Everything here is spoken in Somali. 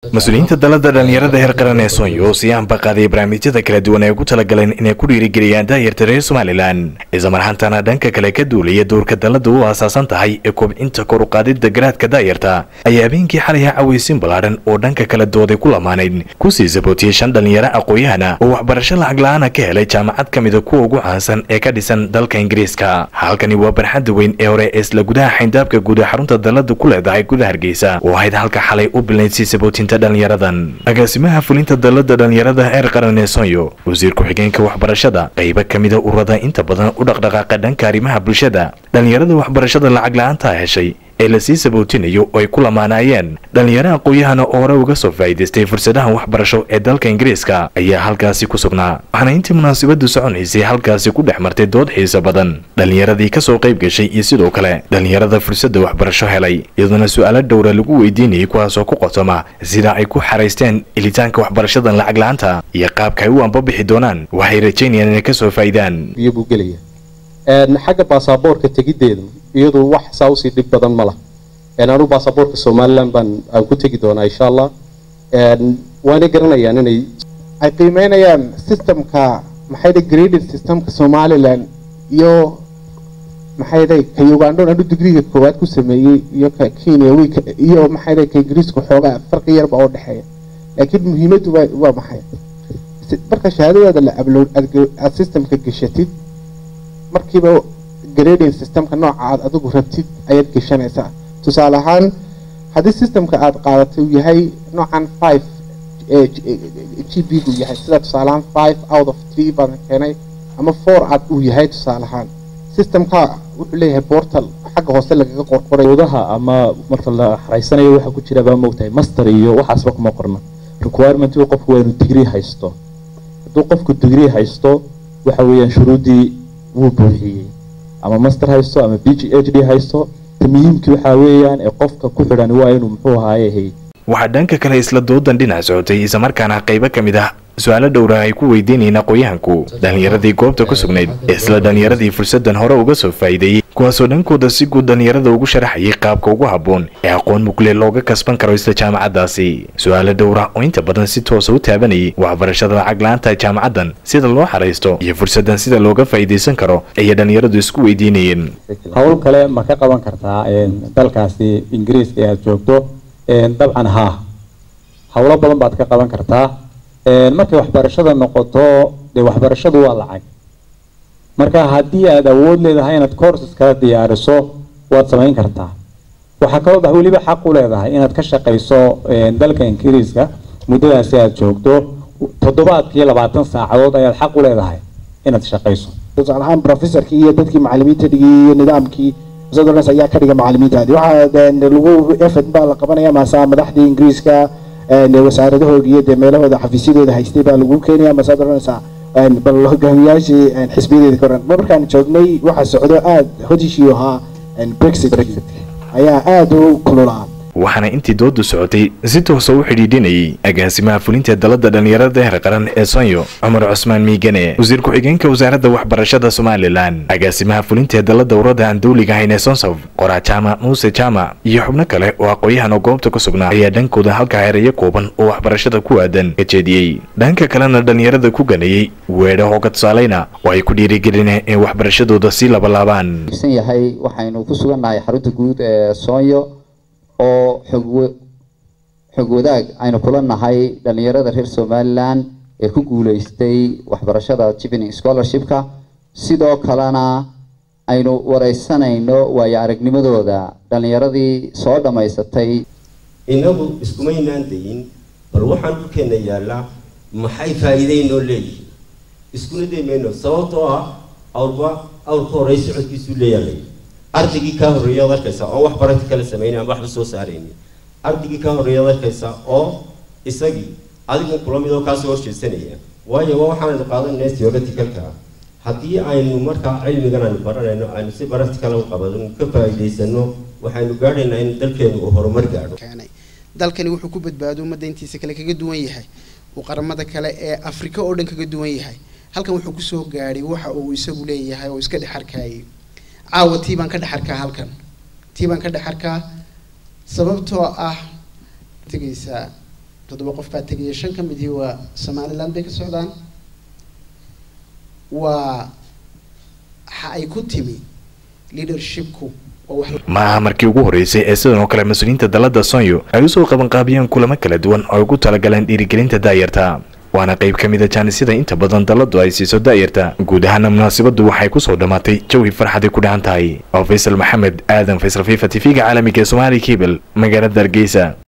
mas-uuliyiinta dalada dhalinyarada heer qaran ee soonyo oo sii ambaqaaday barnaamijyada kala duwan ay ugu talagaleen inay ku dhiirigeliyaan daayarta reer somalilan islamarhaantana dhanka kale ka duulaya doorka dalada u aasaasan tahay ee kobcinta kor uqaadida garaadka daayarta ayaa habeenkii xalay cawaysin ballaadhan oo dhanka kala dooday ku lamaanayd kusii sabootiyey shan dhalinyaro aqooyahana oo waxbarasho lacag la-aana ka helay jaamacad ka mida kuwa ugu caansan ee ka dhisan dalka ingiriiska halkani waa barxadda weyn ee hore ee isla gudaha xayndaabka guud ee xarunta dalada ku leedahay guda hargeysa oo ahayd halka xalay u bilayd sii sabootinta dhalinyaradan agaasimaha fulinta dalada dhalinyarada heer qaran ee sonyo wasiir ku-xigeenka waxbarashada qaybo ka mida ururada inta badan u dhaqdhaqaaqa dhanka arrimaha bulshada dhalinyarada waxbarashada lacag la-aanta heshay ee lasii sabootinayo oo ay ku lamaanaayeen dhalinyaro aqooyahana oo hore uga soo faa'iidaystay fursadaha waxbarasho ee dalka ingiriiska ayaa halkaasi ku sugnaa waxaana intii munaasabadu soconaysay halkaasi ku dhex martay dood xiisa badan dhalinyaradii kasoo qayb gashay iyo sidoo kale dhalinyarada fursadda waxbarasho helay iyadoona su-aalo dhowra lagu weydiinayay kuwaasoo ku qotoma sida ay ku xaraysteen ilitaanka waxbarashadan lacag la-aanta iyo qaabka ay u ambabixi doonaan waxay rajaynayaan inay kasoo faa'idaan buu gelaya xagga baasaboorka tegideeda iyadu wax saa usii dhib badan ma lah anu baasaboorka somalilan baan aan ku tegi doonaa insha allah waana garanayaan inay ay qiimeynayaan systemka maxay dhay graded systemka somalilan iyo maxay dhay ka ugandhon anu digriga koowaad ku sameeyey iyo ka kenya wiika iyo maxay dhay ka ingiriiska xoogaa farqi yarba oo dhexeeya laakiin muhiimaddu waa waa maxay marka shahaadadaada la upload aad systemka gashatid markiiba grading systemka nooca aad adigu rabtid ayaad geshanaysaa tusaale ahaan haddii systemka aad qaadatay uu yahay noocan five g b gu yahay sida tusaale ahaan five out of three baadan keenay ama four aad uu yahay tusaale ahaan systemka wuxuu leeyahay portal xagga hoose lagaga qorqoray odaha ama marka la xaraysanayo waxa ku jira baa moogtahay master iyo waxaasba kuma qorna requirement qofku waa inuu degree haysto hadduu qofku degree haysto waxa weeyaan shuruuddii wuu buuxiyey ama master haysto ama b g h d haysto ta muhiimkii waxaa weeyaan ee qofka ku xidhan waa inuu muxuu ahaaye hay waxaa dhanka kale isla doodan dhinac socotay islamarkaana qaybo ka mid ah su-aalo dhowra ay ku weydiinayeen aqooyahanku dhalinyaradii goobta ku sugnayd isla dhalinyaradii fursadan hore uga soo faa'iideeyey kuwaasoo dhankooda si guud dhalinyarada ugu sharaxayay qaabka ugu habboon ee aqoon mugle looga kasban karo isla jaamacaddaasi su-aalo dhowra oo inta badan si toosa u taabanayay waxbarashada lacag la-aanta jaamacaddan sida loo xaraysto iyo fursadan sida looga faa'iidaysan karo ayay dhalinyaradu isku weydiinayeen howl kale ma ka qaban kartaa dalkaasi ingiriiska ee aad joogto dabcan haa howlo badan baad ka qaban kartaa markay waxbarashada noqoto dee waxbarashadu waa lacag marka haddii aad awood leedahay inaad courses kala diyaariso waad samayn kartaa waxaa kaloo bax weliba xaq u leedahay inaad ka shaqayso dalka ingiriiska muddadaasi aad joogto toddobaadkii labaatan saacadood ayaad xaq u leedahay inaad shaqayso tusaale ahaan professorkii iyo dadkii macalimiinta dhigay iyo nidaamkii sadornas ayaa ka dhiga macalimiintaadi waxaa lagu efed baa la qabanaya maasaa madaxdii ingiriiska wasaaradahooda iyo dee meelahooda xafiisyadooda haystay baa lagu keenaya maasaa doranaysaa bal hogaamiyaashii xisbiyadeeda ka oran markaan joognay waxaa socdo aad hodishii ahaa brexit ayaa aada u kululaa waxaana intii doodu socotay si toosa u xidhiidhinayay agaasimaha fulinta dalada dhalinyarada heer qaran ee sonyo cumar cusmaan miigane wasiir ku-xigeenka wasaaradda waxbarashada somalilan agaasimaha fulinta dalada urada aan dawliga ahayn ee sonsof qoraa jaamac muuse jaamac iyo xubno kale oo aqooyahan oo goobta ku sugnaa ayaa dhankooda halka heerayo kooban oo waxbarashada ku aadan ka jeediyey dhanka kalena dhalinyarada ku ganayey weedha hooga tusaaleyna oo ay ku dhiirigelineen in waxbarashadooda sii labalaabaan yahay waxaynu ku sugannahay xarunta guud ee soonyo oo xog xog wadaag aynu kula nahay dhalinyarada reer somalilan ee ku guuleystay waxbarashada jivening scholarshipka sidoo kalena aynu wareysanayno waayo aragnimadooda dhalinyaradii soo dhammaysatay inagu iskumaynaan dayin bal waxaan dhulkeena yaallaa maxay faa'iideynoo leeyihin iskuna daymayno sababtoo ah awrba awrka horey socodkiisuu leeyaalay ardaygii kaa horreeyaad arkaysaa oo wax barati kala sameynay ama waxba soo saarayni ardaygii kaa horreeyaad arkaysaa oo isagii adigu kula mid oo kaasoo horjeedsanaya waayo waa waxaanaynu qaadanayna theoreticalka haddii aynu markaa cilmigan aynu baranayno aynu si practical u qabadno ka faa'iidaysano waxaynu gaadhaynaa in dalkeenu uu horumar gaadho dalkani wuxuu ku badbaado ummadda intiisa kale kaga duwan yahay uu qaramada kale ee afrika oo dhan kaga duwan yahay halkan wuxuu kusoo gaadhay waxa uu isagu leeyahay oo iska dhex arkayay caawa tii baan ka dhex arkaa halkan tii baan ka dhex arkaa sababtoo ah tegaysaa toddoba qof baa tegaya shan ka midii waa somaliland bay ka socdaan waa waxa ay ku timi leadershipku waa wax ma aha markii ugu horeysay ee sidan oo kale mas-uuliyiinta dalada sonyo ay usoo qabanqaabiyeen kulamo kala duwan oo ay ugu talagaleen dhiirigelinta daayarta waana qayb ka mida jaanisyada inta badan daladu ay siiso daayarta guud ahaana munaasabadu waxay kusoo dhammaatay jawi farxaday ku dhahan tahay oo faysal maxamed aadan faysal fifa t v-ga caalamiga ee somaali cable magaalada hargeysa